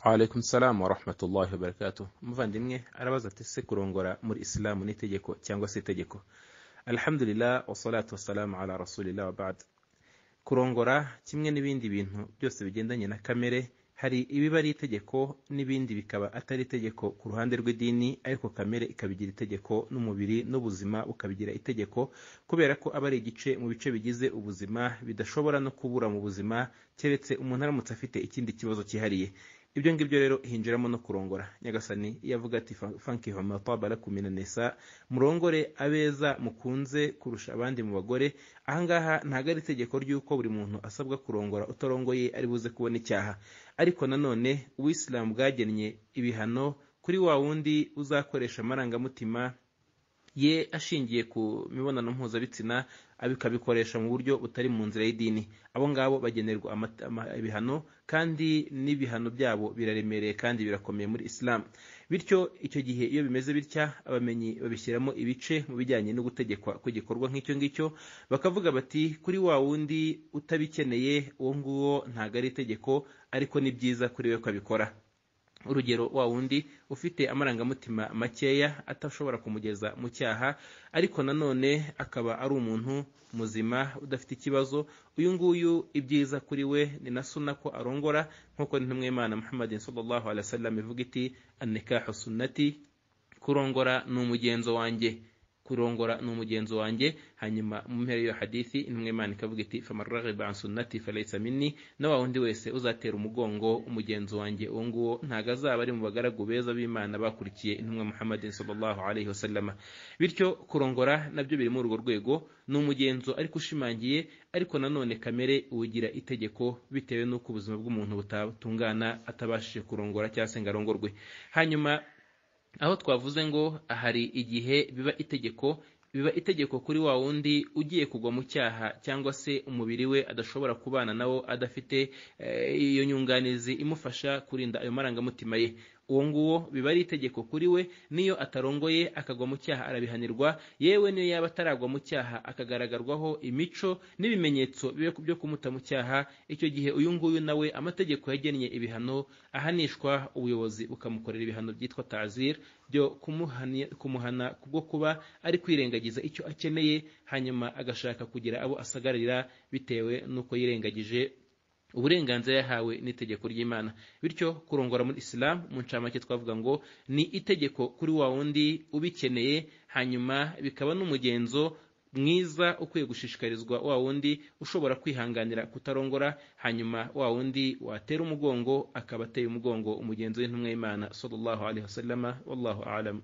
alaikum salamu wa rahmatullahi wa barakatuh umuvandimwe arabaza ati se kurongora muri isilamu ni itegeko cyangwa se itegeko alhamdulillah wasalatu wasalamu ala rasulillah wa ba'd kurongora kimwe n'ibindi bintu byose bigendanye na kamere hari ibiba ari itegeko n'ibindi bikaba atari itegeko ku ruhande rw'idini ariko kamere ikabigira itegeko n'umubiri n'ubuzima bukabigira itegeko kubera ko aba ari igice mu bice bigize ubuzima bidashobora no kubura mu buzima keretse umuntu aramutse afite ikindi kibazo cyihariye ibyo ngibyo rero hinjiramo no kurongora nyagasani iyo avuga ati fanki homatwabara kuminanesa murongore abeza mukunze kurusha abandi mu bagore ahangaha ntabwo ari itegeko ry'uko buri muntu asabwa kurongora utarongoye ari buze kubona icyaha ariko nanone ubuyisilamu bwagennye ibihano kuri wa wundi uzakoresha amarangamutima ye ashingiye ku mibonano mpuzabitsina abikabikoresha mu buryo butari mu nzira y'idini abo ngabo bagenerwa ibihano kandi n'ibihano byabo biraremereye kandi birakomeye muri isilamu bityo icyo gihe iyo bimeze bitya abamenyi babishyiramo ibice mu bijyanye no gutegekwa kw'igikorwa nk'icyo ngicyo bakavuga bati kuri wa wundi utabikeneye uwo nguwo ntabwo ari itegeko ariko ni byiza kuri we ko abikora urugero wa wundi ufite amarangamutima makeya atashobora kumugeza mu cyaha ariko nanone akaba ari umuntu muzima udafite ikibazo uyu nguyu ibyiza kuri we ni na suna ko arongora nk'uko intumwa y'imana muhammadin sallallahu alaihi wasallam ivuga iti annikahu sunnati kurongora ni umugenzo wanjye kurongora ni umugenzo wanjye hanyuma mu mpera y'iyo hadithi intumwa imana ikavuga iti famaraghiba an sunnati falaysa minni na wa wundi wese uzatera umugongo umugenzo wanjye uwo nguwo ntabwo azaba ari mu bagaragu beza b'imana bakurikiye intumwa muhammadin sallallahu alaihi wasallam bityo kurongora nabyo biri muri urwo rwego ni umugenzo ariko ushimangiye ariko nanone kamere iwugira itegeko bitewe n'uko ubuzima bw'umuntu butatungana atabashije kurongora cyangwa se ngo arongorwe hanyuma aho twavuze ngo hari igihe biba itegeko biba itegeko kuri wa wundi ugiye kugwa mu cyaha cyangwa se umubiri we adashobora kubana nawo adafite iyo nyunganizi imufasha kurinda ayo marangamutima ye uwo nguwo biba ari itegeko kuri we niyo atarongoye akagwa mu cyaha arabihanirwa yewe niyo yaba ataragwa mu cyaha akagaragarwaho imico n'ibimenyetso byo kumuta mu cyaha icyo gihe uyu nguyu nawe amategeko yagennye ibihano ahanishwa ubuyobozi bukamukorera ibihano byitwa tazir byo kumuhana kubwo kuba ari kwirengagiza icyo akeneye hanyuma agashaka kugira abo asagarira bitewe n'uko yirengagije uburenganzira yahawe n'itegeko ry'imana bityo kurongora muri isilamu mu ncamake twavuga ngo ni itegeko kuri wa wundi ubikeneye hanyuma bikaba n'umugenzo mwiza ukwiye gushishikarizwa wa wundi ushobora kwihanganira kutarongora hanyuma wa wundi watera umugongo akaba ateye umugongo umugenzo w'intumwa y'imana sallallahu alaihi wasallama wallahu alamu